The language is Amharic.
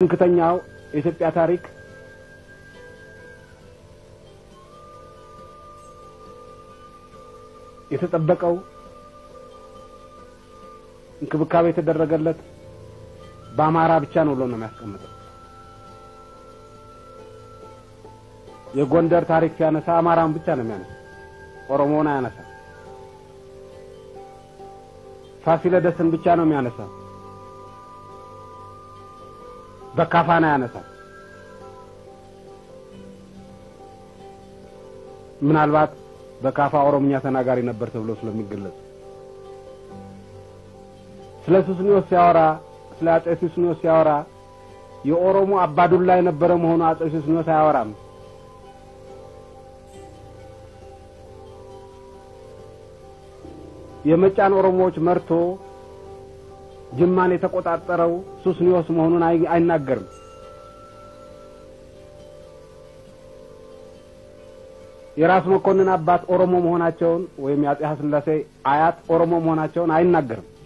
ትምክህተኛው የኢትዮጵያ ታሪክ የተጠበቀው እንክብካቤ የተደረገለት በአማራ ብቻ ነው ብሎ ነው የሚያስቀምጠው። የጎንደር ታሪክ ሲያነሳ አማራን ብቻ ነው የሚያነሳ፣ ኦሮሞውን አያነሳ። ፋሲለደስን ብቻ ነው የሚያነሳ፣ በካፋን አያነሳ። ምናልባት በካፋ ኦሮምኛ ተናጋሪ ነበር ተብሎ ስለሚገለጽ ስለ ሱስኒዮስ ሲያወራ ስለ አጼ ሱስኒዮስ ሲያወራ የኦሮሞ አባዱላ የነበረ መሆኑ አጼ ሱስኒዮስ አያወራም። የመጫን ኦሮሞዎች መርቶ ጅማን የተቆጣጠረው ሱስኒዮስ መሆኑን አይናገርም። የራስ መኮንን አባት ኦሮሞ መሆናቸውን ወይም የአጼ ኃይለሥላሴ አያት ኦሮሞ መሆናቸውን አይናገርም።